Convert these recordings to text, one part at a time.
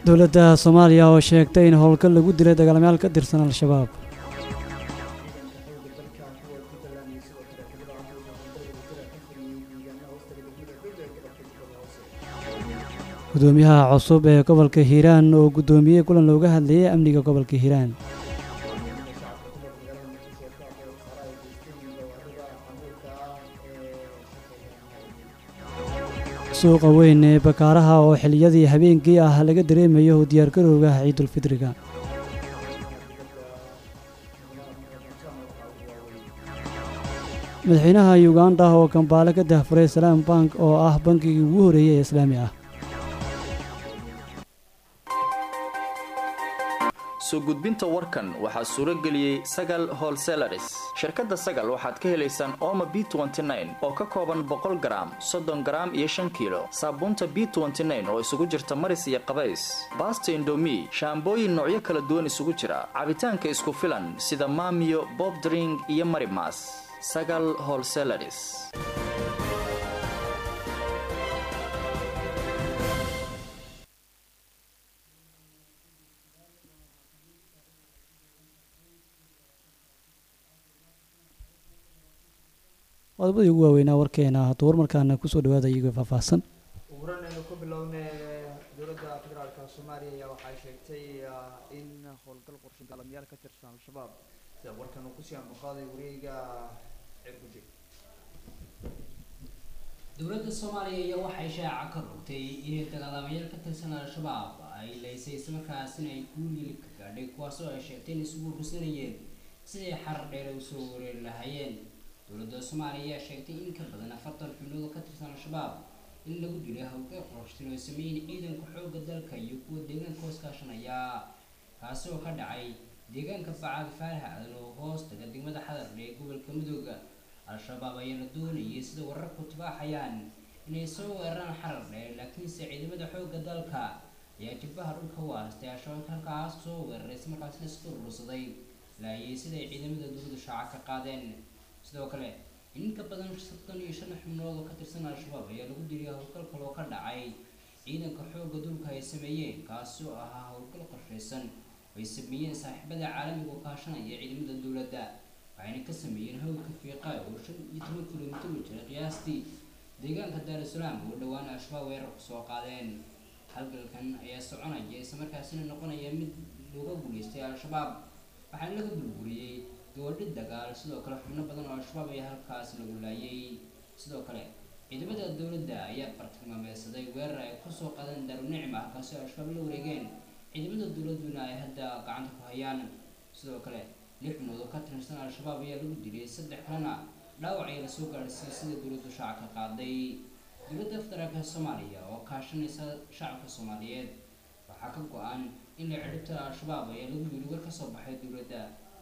dowladda soomaaliya oo sheegtay in howlgal lagu dilay dagaalamayaal ka tirsan al-shabaab gudoomiyaha cusub ee gobolka hiiraan oo guddoomiyey kulan looga hadlayay amniga gobolka hiiraan suuqa weyn ee bakaaraha oo xiliyadii habeenkii ah laga dareemayo diyaargarowga ciidulfidriga madaxweynaha uganda oo kambaale ka dahfuray salaam bank oo ah bankigii ugu horeeyey ee islaami ah soo gudbinta warkan waxaa suuro geliyey sagal holselaris shirkadda sagal waxaad ka helaysaan ooma b oo ka kooban boqol garaam soddon garaam iyo shan kiilo saabuunta b oo isugu jirta maris iyo qabays baasta indomi shaambooyin noocyo kala duwan isugu jira cabitaanka isku filan sida maamiyo bobdring iyo marimas sagal holselaris qodobadii ugu waaweynaa warkeena hadduu warmarkaana kusoo dhawaada iyagoo faahfaahsan uguran aynu ku bilowna dowladda federaalka soomaaliya ayaa waxay sheegtay in howlgal qorshe dagaalamayaal ka tirsan al-shabaab sida warkan uu kusii anbaqaaday wareega cirguje dowladda soomaaliya ayaa waxay shaaca ka rogtay inay dagaalamayaal ka tirsan al-shabaab ay laysay islamarkaasina ay guulil ka gaadhay kuwaasoo ay sheegtay in isugu rusanayeen siday xarar dheer usoo wareeri lahaayeen dowladda soomaaliya ayaa sheegtay in ka badan afartan xubnood oo ka tirsan al-shabaab in lagu dilay howlgal qorshtin oo sameeyeen ciidanka xoogga dalka iyo kuwa deegaanka hoos kaashanaya kaasi oo ka dhacay deegaanka bacaad faarax aadan oo hoos taga degmada xadar ee gobolka midooda al-shabaab ayaa la doonayay sida wararku tibaaxayaan inay soo weeraraan xarar dheer laakiinse ciidamada xoogga dalka ayaa jibbaha dhulka u aastay al-shabaab halkaas soo weeraray islamarkaasina iska urursaday laayay siday ciidamada dowladda shaaca ka qaadeen sidoo kale in ka badan soddon iyo shan xubnood oo ka tirsan al-shabaab ayaa lagu diliyay howlgal kaloo ka dhacay ciidanka xoogga dulka ay sameeyeen kaasi oo ahaa howlgal qorshaysan oo ay sameeyeen saaxiibada caalamiga oo kaashanaya ciidamada dowladda waxayna ka sameeyeen howlka fiiqa oo shan iyo toban kilomitir u jira qiyaastii deegaanka daarusalaam oo dhowaan al-shabaab weerar kusoo qaadeen halgalkan ayaa soconaya islamarkaasina noqonaya mid looga guulaystay al-shabaab waxaana laga burburiyey goordhi dagaal sidoo kale xubno badan oo al-shabaab ayaa halkaas lagu laayay sidoo kale ciidamada dowladda ayaa bartilmaameysaday weerar ay kusoo qaadeen daarunicma halkaasi oo al-shabaab la wareegeen ciidamada dowladduna ay hadda gacanta ku hayaan sidoo kale lix xubnood oo ka tirsan al-shabaab ayaa lagu dilay saddex kalena dhaawac ayaa lasoo gaadhsiiyey sida dowladdu shaaca ka qaaday dowladda federaalka soomaaliya oo kaashanaysa shacabka soomaaliyeed waxaa ka go-an in la cidhibta al-shabaab ayaa lagu yiri war ka soo baxay dowladda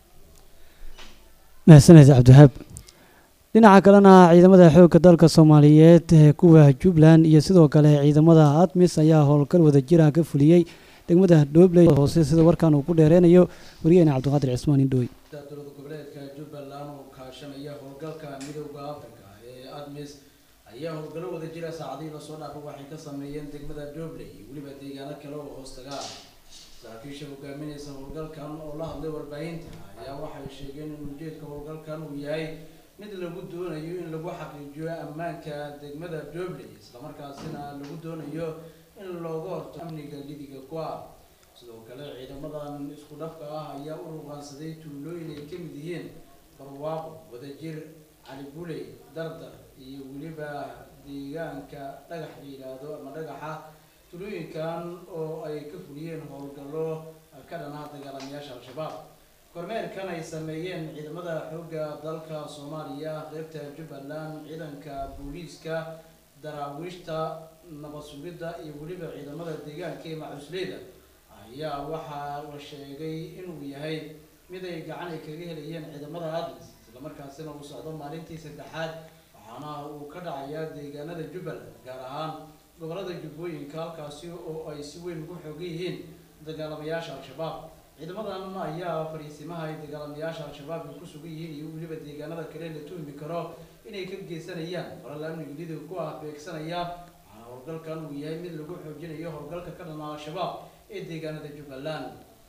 mahadsaned cabdiwahaab dhinaca kalena ciidamada xoogga dalka soomaaliyeed ee kuwa jubbaland iyo sidoo kale ciidamada admis ayaa howlgal wadajira ka fuliyey degmada dhobley hoose sida warkan uu ku dheereynayo wariyeena cabdiqaadir cismaan indhooy dowlad goboleedka jubbaland oo kaashanaya howlgalka midowda africa ee admis ayaa howlgallo wadajira saacadihii lasoo dhaafay waxay ka sameeyeen degmada dhobley iyo weliba deegaano kale oo hoos tagaa saraakiisha hogaaminaysa howlgalkan oo la hadlay warbaahinta ayaa waxay sheegeen in ujeedka howlgalkan uu yahay mid lagu doonayo in lagu xaqiijiyo ammaanka degmada dobley islamarkaasina lagu doonayo in looga horto amniga lidiga ku-a sidoo kale ciidamadan isku dhafka ah ayaa u ruqaansaday tuulooyin ay kamid yihiin barwaaqo wadajir cali buley dardar iyo weliba deegaanka dhagax la yidhaahdo ama dhagaxa tulooyinkan oo ay ka fuliyeen howlgallo ka dhanaha dagaalamayaasha al-shabaab kormeerkan ay sameeyeen ciidamada xoogga dalka soomaaliya qeybta jubbaland ciidanka booliiska daraawiishta nabad sugidda iyo weliba ciidamada deegaanka ee macusleyda ayaa waxaa la sheegay inuu yahay mid ay gacan ay kaga helayeen ciidamada adlis islamarkaasina uu socdo maalintii saddexaad waxaana uu ka dhacayaa deegaanada jubbaland gaar ahaan gobolada jubbooyinka halkaasi oo ay si weyn ugu xoogan yihiin dagaalamayaasha al-shabaab ciidamadan ayaa fariisimaha ay dagaalamayaasha al-shabaab ay ku sugan yihiin iyo weliba deegaanada kale la tuhmi karo inay ka geysanayaan falal amniga lidiga ku ah beegsanaya waxaana howlgalkan uu yahay mid lagu xoojinayo howlgalka ka dhana al-shabaab ee deegaanada jubbaland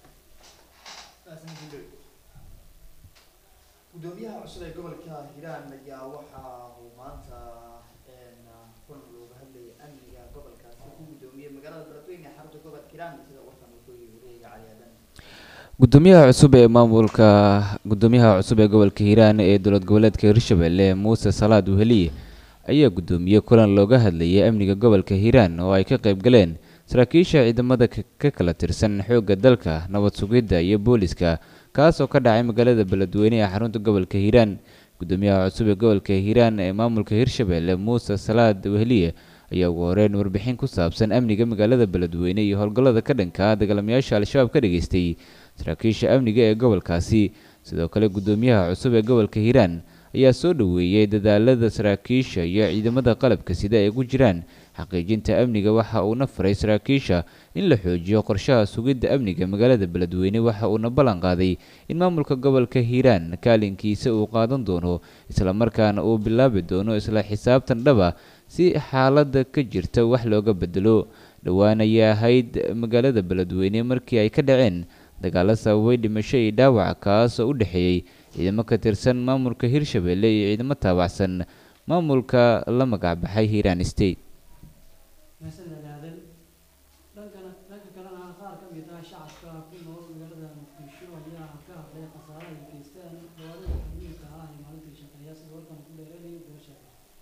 gudoomiyaha cusub ee gobolka hiiraan ayaa waxa uu maanta een, kulan looga hadlayay amniga gobolkaasi ku gudoomiyey magaalada beledweyne ee xarunta gobolka hiiraan sida warkan uu kooyay wareega cali aadan gudoomiyaha cusub ee maamulka gudoomiyaha cusub ee gobolka hiiraan ee dowlad goboleedka hirshabelle muuse salaad weheliye ayaa gudoomiyey kulan looga hadlayay amniga gobolka hiiraan oo ay ka qayb galeen saraakiisha ciidamada ka ka kala tirsan xoogga dalka nabad sugidda iyo booliska kaas oo ka dhacay magaalada beledweyne ee xarunta gobolka hiiraan gudoomiyaha cusub ee gobolka hiiraan ee maamulka hirshabelle muuse salaad weheliye ayaa ugu horeyn warbixin ku saabsan amniga magaalada beledweyne iyo howlgallada ka dhanka ah dagaalamayaasha al-shabaab ka dhageystay saraakiisha amniga ee gobolkaasi sidoo kale gudoomiyaha cusub ee gobolka hiiraan ayaa soo dhoweeyey dadaalada saraakiisha iyo ciidamada qalabka sida ay ku jiraan xaqiijinta amniga waxa uuna faray saraakiisha in la xoojiyo qorshaha sugidda amniga magaalada beledweyne waxa uuna ballan qaaday in maamulka gobolka hiiraan kaalinkiisa uu qaadan doono islamarkaana uu bilaabi doono isla xisaabtan dhaba si xaaladda ka jirta wax looga bedelo dhowaan ayay ahayd magaalada beledweyne markii ay ka dhaceen dagaalo sababay dhimasho iyo dhaawac kaas oo u dhexeeyey ciidamo ka tirsan maamulka hirshabelle iyo ciidamo taabacsan maamulka la magacbaxay hiiraan state mahadsanid aadan dhankana dhanka kalena qaar ka mid ah shacabka ku nool magaalada muqdisho ayaa ka hadlay khasaaraha ay geystaan gawaarida xamuulka ah ee maalintii shaqeeya sida warkan ku dheeranayay doosha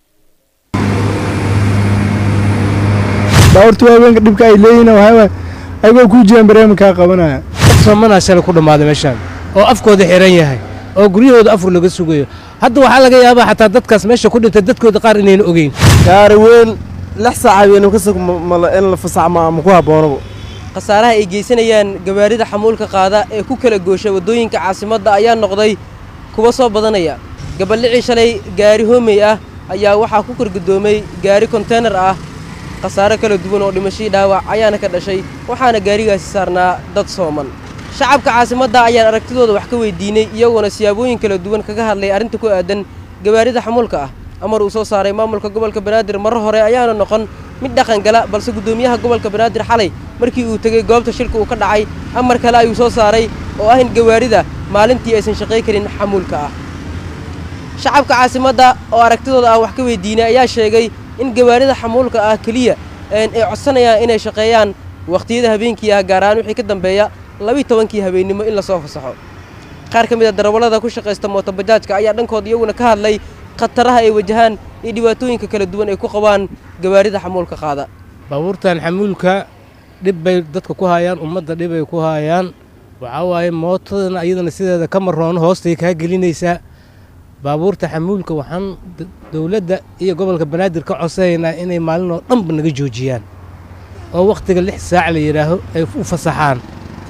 baabuurta waaweynka dhibka ay leeyihiin waxaa waaye ayagoo kuu jiraan barnaamijkaa qabanaya soomana shalay ku dhammaaday meeshaan oo afkooda xiran yahay oo guryahooda afur laga sugayo hadda waxaa laga yaabaa xataa dadkaas meesha ku dhintay dadkooda qaar inayna ogeyn gaari weyn lix saac habeenimo kasug in la fasaxmo ama ku habboonaba khasaaraha ay geysanayaan gawaarida xamuulka qaada ee ku kala goosha waddooyinka caasimadda ayaa noqday kuwa soo badanaya gabaldhicii shalay gaari hoomey ah ayaa waxaa ku korgudoomay gaari konteynar ah khasaare kala duwan oo dhimashadii dhaawac ayaana ka dhashay waxaana gaarigaasi saarnaa dad sooman shacabka caasimadda ayaan aragtidooda wax ka weydiinay iyagoona siyaabooyin kala duwan kaga hadlay arrinta ku aadan gawaarida xamuulka ah amar uu soo saaray maamulka gobolka banaadir marar hore ayaana noqon mid dhaqan gala balse guddoomiyaha gobolka banaadir xalay markii uu tegey goobta shilka uu ka dhacay amar kale ayuu soo saaray oo ah in gawaarida maalintii aysan shaqay karin xamuulka ah shacabka caasimadda oo aragtidooda aan wax ka weydiinay ayaa sheegay in gawaarida xamuulka ah keliya ay codsanayaan inay shaqeeyaan wakhtiyada habeenkii ah gaar ahaan wixii ka dambeeya labiyi tobankii habeennimo in lasoo fasaxo qaar ka mid a darawallada ku shaqaysta mootobajaajka ayaa dhankooda iyaguna ka hadlay khataraha ay wajahaan iyo dhibaatooyinka kala duwan ay ku qabaan gawaarida xamuulka qaada baabuurtan xamuulka dhib bay dadka ku hayaan ummadda dhib ay ku hayaan waxaa waaye mootadana iyadana sideeda ka maroono hoostay kaa gelinaysaa baabuurta xamuulka waxaan dowladda iyo gobolka banaadir ka codsanaynaa inay maalin oo dhanba naga joojiyaan oo wakhtiga lix saac la yidhaaho ay u fasaxaan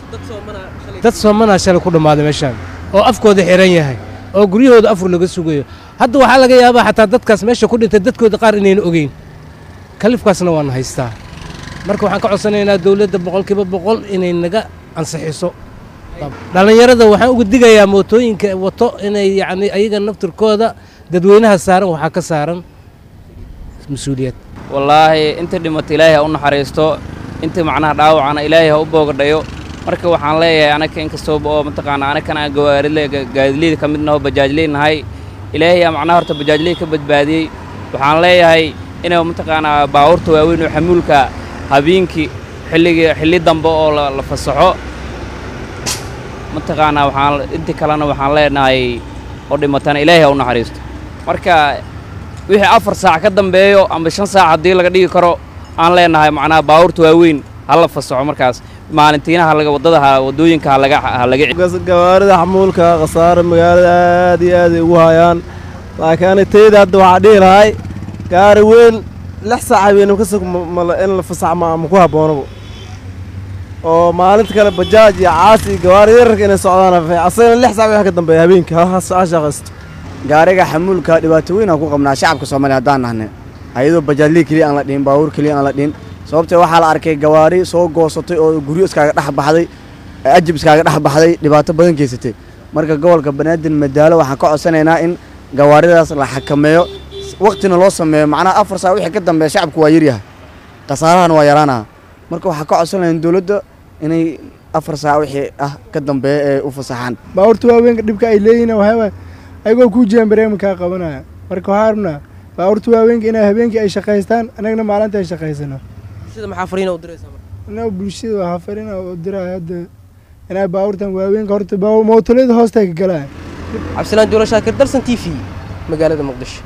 dad soomanaa shalay ku dhammaaday meeshaan oo afkooda xiran yahay oo guryahooda afur laga sugayo hadda waxaa laga yaabaa xataa dadkaas meesha ku dhintay dadkooda qaar inayna ogeyn kalifkaasna waana haystaa marka waxaan ka codsanaynaa dowladda boqolkiiba boqol inay naga ansixiso dhallinyarada waxaan uga digayaa mootooyinka wato inay yacni ayaga naftirkooda dadweynaha saaran waxaa ka saaran mas-uuliyad wallaahi inta dhimata ilaahay ha u naxariisto inta macnaha dhaawacana ilaahay ha u boogadhayo marka waxaan leeyahay anaka inkastooba oo mataqaanaa anakana aan gawaaridle gaadileyda ka midna oo bajaajley nahay ilaahay aa macnaha horta bajaajley ka badbaadiyey waxaan leeyahay inay mataqaanaa baabuurta waaweyn oo xamuulka habeenkii xilligii xilli dambe oo la fasaxo mataqaanaa waxaan intii kalena waxaan leenahay oo dhimatana ilaahay ha u naxariisto marka wixii afar saac ka dambeeyo ama shan saac haddii laga dhigi karo aan leenahay macnaha baabuurta waaweyn ha la fasaxo markaas maalintiinaha laga waddada ha waddooyinka ha laga ha laga gawaarida xamuulka khasaare magaalada aad iyo aad ay ugu hayaan laakiin ani tayda hadda waxaa dhihi lahay gaari weyn lix saac habeenimo kasug in la fasaxmo ama ku habboonaba oo maalinta kale bajaaj iyo caasi iyo gawaari yararka inay socdaan asagana lix saac wax ka dambeeya habeenkii ha shaqaysto gaariga xamuulka dhibaato weyn aan ku qabnaa shacabka soomaaliya haddaan nahne ayadoo bajaajlii keliya aan la dhihin baabuur keliya aan la dhihin sababtee waxaa la arkay gawaari soo goosatay oo guryo iskaaga dhex baxday ajib iskaaga dhex baxday dhibaato badan geysatay marka gobolka banaadir madaalo waxaan ka codsanaynaa in gawaaridaas la xakameeyo waktina loo sameeyo macnaha afar saac wixii ka dambeeya shacabku waa yaryahay khasaarahana waa yaraanaa marka waxaan ka codsanayaa in dowladda inay afar saac wixii ah ka dambeeya ee u fasaxaan baabuurta waaweynka dhibka ay leeyihin waxyaaba ayagoo kuu jiraan bareemi kaa qabanaya marka waxaa rabnaa baabuurta waaweynka inay habeenkii ay shaqaystaan anagna maalinta ay shaqaysano bulshada maxaa fariina u diraysaa marka inaa bulshada waxaa farina u diraya hadda inay baabuurtan waaweynka horta mootolada hoosta ka galaya cabdisalaan juulo shaakir dalsan t v magaalada muqdisho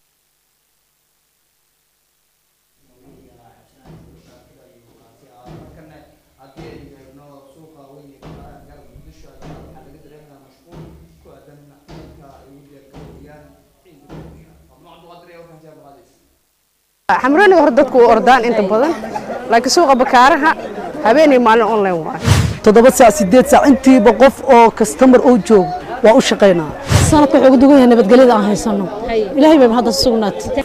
xamrooniga hore dadku u ordaan inta badan laakiin suuqa bakaaraha habeenay maalin online waaye toddoba saac sideed saac intiiba qof oo kastamar oo joogo waa u shaqaynaa sanadka wuxuu ugu dugan yahay nabadgelyada aan haysano ilaahay bay hadda sugnaatay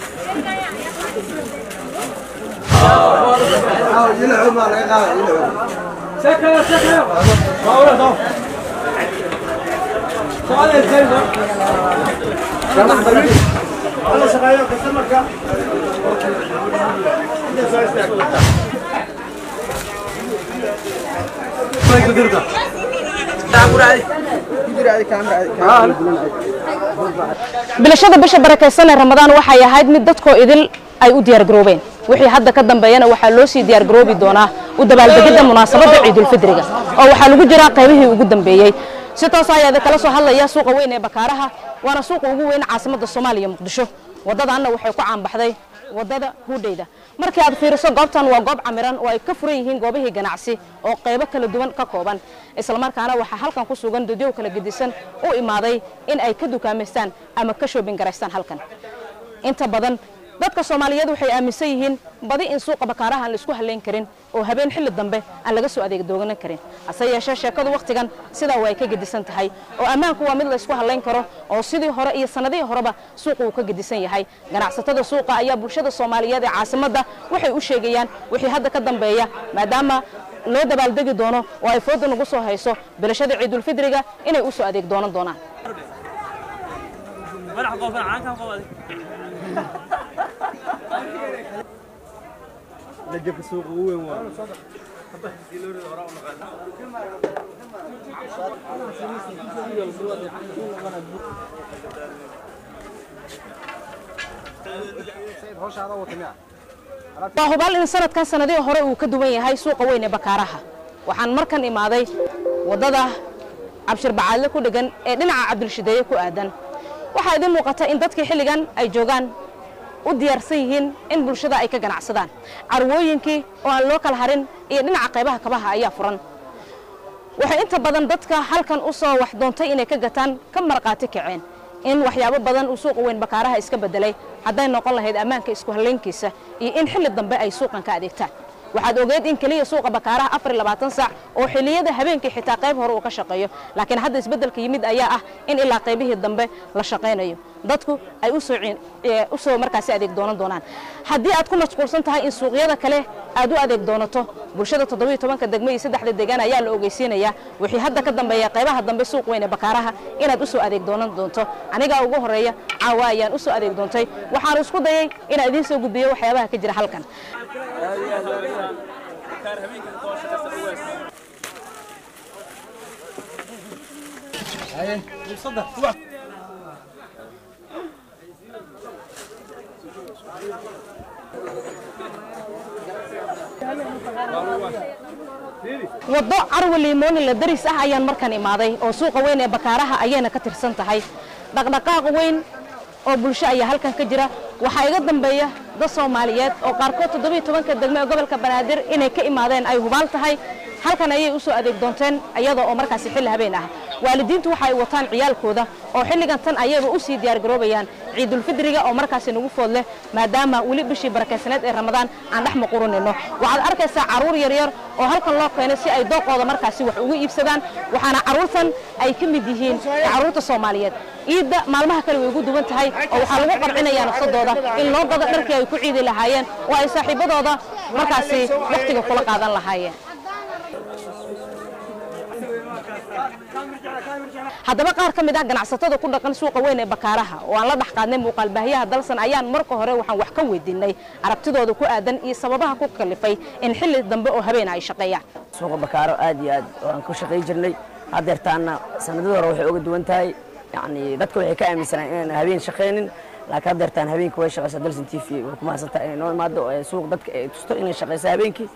bilashada bisha barakaysan ee ramadaan waxay ahayd mid dadkoo idil ay u diyaargaroobeen wixii hadda ka dambeeyana waxaa loo sii diyaargaroobi doonaa u dabaaldegidda munaasabadda ciidulfidriga oo waxaa lagu jiraa qaybihii ugu dambeeyey si toos ayaa idin kala soo hadlaya suuqa weyn ee bakaaraha waana suuqa ugu weyn caasimadda soomaaliya muqdisho waddadaanna waxay ku caanbaxday waddada huudheyda markii aad fiiriso goobtan waa goob camiran oo ay ka furan yihiin goobihii ganacsi oo qaybo kala duwan ka kooban islamarkaana waxaa halkan ku sugan dadyow kala gedisan u imaaday in ay ka dukaamaystaan ama ka shoobin garaystaan halkan inta badan dadka soomaaliyeed waxay aaminsan yihiin badi in suuqa bakaaraha aan la isku halayn karin oo habeen xilli dambe aan laga soo adeeg dooganan karin hase yeeshee sheekadu wakhtigan sidaa way ka gedisan tahay oo ammaanku waa mid la isku halayn karo oo sidii hore iyo sannadihii horeba suuqa uu ka gedisan yahay ganacsatada suuqa ayaa bulshada soomaaliyeed ee caasimadda waxay u sheegayaan wixii hadda ka dambeeya maadaama loo dabaaldegi doono oo ay fooda nagu soo hayso bilashada ciidulfidriga inay u soo adeeg doonan doonaan waa hubaal in sanadkan sanadihii hore uu ka duwan yahay suuqa weyn ee bakaaraha waxaan markan imaaday waddada cabshir bacaadle ku dhegan ee dhinaca cabdilshideeye ku aadan waxaa idin muuqata in dadkii xilligan ay joogaan u diyaarsan yihiin in bulshada ay ka ganacsadaan carwooyinkii oo aan loo kala harin iyo dhinaca qaybaha kabaha ayaa furan waxay inta badan dadka halkan u soo wax doontay inay ka gataan ka marqaati kaceen in waxyaabo badan uu suuqa weyn bakaaraha iska bedelay hadday noqon lahayd ammaanka isku hallaynkiisa iyo in xilli dambe ay suuqan ka adeegtaan waxaad ogeed in keliya suuqa bakaaraha afar iyo labaatan saac oo xilliyada habeenkii xitaa qayb hore uu ka shaqeeyo laakiin hadda isbeddelka yimid ayaa ah in ilaa qaybihii dambe la shaqaynayo dadku ay u soo u soo markaasi adeeg doonan doonaan haddii aad ku mashquulsan tahay in suuqyada kale aad u adeeg doonato bulshada toddobiyo tobanka degmo iyo saddexda deegaan ayaa la ogeysiinayaa wixii hadda ka dambeeya qaybaha dambe suuq weyn ee bakaaraha inaad u soo adeeg doonan doonto anigaa ugu horeeya caawa ayaan u soo adeeg doontay waxaan isku dayay inaan idiin soo gudbiyo waxyaabaha ka jira halkan waddo carwa liimooni la daris ah ayaan markan imaaday oo suuqa weyn ee bakaaraha ayayna ka tirsan tahay dhaqdhaqaaq weyn oo bulsho ayaa halkan ka jira waxaa iga dambeeya dad soomaaliyeed oo qaarkood toddobiyo tobanka degmo ee gobolka banaadir inay ka imaadeen ay hubaal tahay halkan ayay u soo adeeg doonteen iyada oo markaasi xilli habeen ah waalidiintu waxa ay wataan ciyaalkooda oo xilligan tan ayayba u sii diyaargaroobayaan ciidulfidriga oo markaasi nagu food leh maadaama weli bishii barakaysaneed ee ramadaan aan dhex maquranayno waxaad arkaysaa carruur yaryar oo halkan loo keenay si ay dooqooda markaasi wax ugu iibsadaan waxaana carruurtan ay ka mid yihiin carruurta soomaaliyeed ciidda maalmaha kale way ugu duwan tahay oo waxaa lagu qarcinayaa nafsadooda in loo gado dharkii ay ku ciidi lahaayeen oo ay saaxiibadooda markaasi wakhtiga kula qaadan lahaayeen haddaba qaar ka mid ah ganacsatada ku dhaqan suuqa weyn ee bakaaraha oo aan la dhex qaadnay muuqaalbaahiyaha dalsan ayaan marka hore waxaan wax ka weydiinay aragtidooda ku aadan iyo sababaha ku kalifay in xilli dambe oo habeen ay shaqeeyaan suuqa bakaaro aad iyo aad waan ku shaqay jirnay haddeertaana sanadada hore waxay uga duwan tahay yacni dadka waxay ka aaminsanaan inaan habeen shaqaynin laakiin haddeertaan habeenkii way shaqaysaa dalsan t v way ku mahadsantahay inay noo imaado ee suuq dadka ay tusto inay shaqaysa habeenkii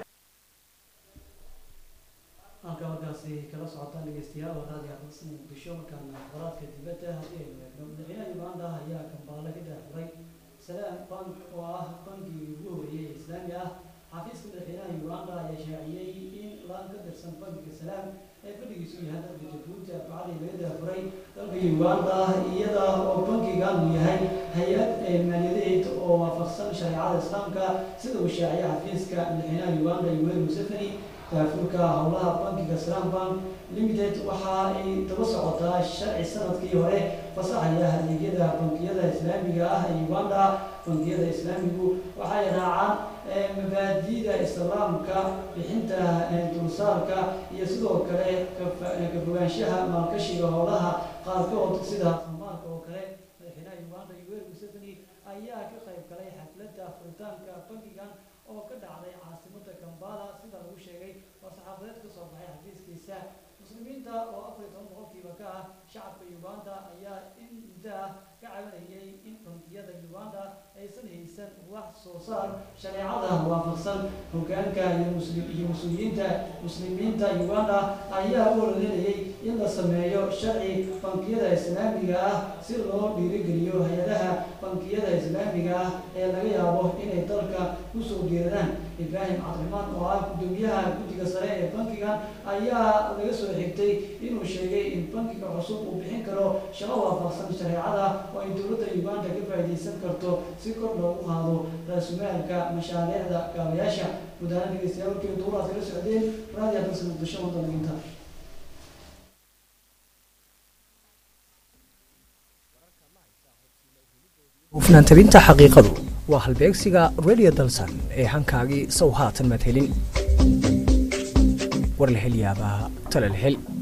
halka markaasi kala socotaan dhegeystayaal waa raadiyo aqoonsiga muqdisho markaana qoraadka dibadda haddii aynu eegno madaxweynaha uganda ayaa kambaale ka daafuray salaam bank oo ah bankigii ugu horreeyey ee islaami ah xafiiska madaxweynaha uganda ayaa shaaciyey in laan ka tirsan bankiga salaam ee fadhigiisu yahay dalka jabuuti arbacadii laga daafuray dalka uganda iyada oo bankigan uu yahay hay-ad maaliyadeed oo waafaqsan shareecada islaamka sida uu shaaciyay xafiiska madaxweynaha uganda yoweri museveni daafurka howlaha bankiga salaam bank limited waxa ay daba socotaa sharci sanadkii hore fasaxaya adeegyada bankiyada islaamiga ah ee uganda bankiyada islaamigu waxay raacaan mabaadi'da islaamka bixinta dulsaarka iyo sidoo kale ka fogaanshaha maalgashiga howlaha qaarkood sida amaalka oo kale madaxweynaha uganda yoweri museveni ayaa ka qayb galay xafladda furitaanka bankigan oo ka dhacday caasimada kambala sida lagu sheegay oo saxaafadeed ka soo baxay xafiiskiisa muslimiinta oo afar iyo toban boqolkiiba ka ah shacabka uganda ayaa in muddo ah ka cabanayay in bankiyada uganda aysan haysan wax soo saar shareecada waafaqsan hogaanka iyo muslim iyo mas-uuliyiinta muslimiinta uganda ayaa u ololeynayay in la sameeyo sharci bankiyada islaamiga ah si loo dhiirigeliyo hay-adaha bankiyada islaamiga ah ee laga yaabo inay dalka kusoo geeradaan ibraahim cabdiraxmaan oo ah gudoomiyaha guddiga sare ee bankigan ayaa laga soo xigtay inuu sheegay in bankiga cusub uu bixin karo shaqo waafaqsan shareecada oo ay dowladda uganda ka faa'iidaysan karto si kor loogu qaado raasumaalka mashaariicda gaabayaasha gudahaan dhegeystayaal warkii duuraad kala socdeen raadiyo dalsa muqdisho waddanginta hufnaan tabinta xaqiiqadu waa halbeegsiga radio dalsan ee hankaagii sow haatan madhelin war la hel yaabaa tala la hel